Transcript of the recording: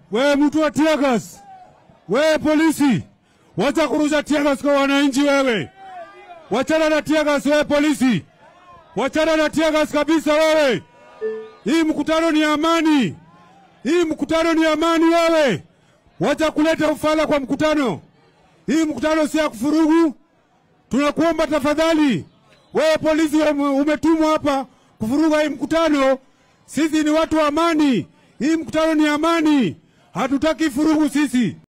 Wewe mtu wa tiagas, wewe polisi, wacha kurusha tiagas kwa wananchi. Wewe wachana na tiagas, wewe polisi, wachana na tiagas kabisa. Wewe hii mkutano ni amani, hii mkutano ni amani. Wewe wacha kuleta ufala kwa mkutano. Hii mkutano si ya kufurugu. Tunakuomba tafadhali, wewe polisi umetumwa hapa kufuruga hii mkutano. Sisi ni watu wa amani, hii mkutano ni amani, hatutaki furugu sisi.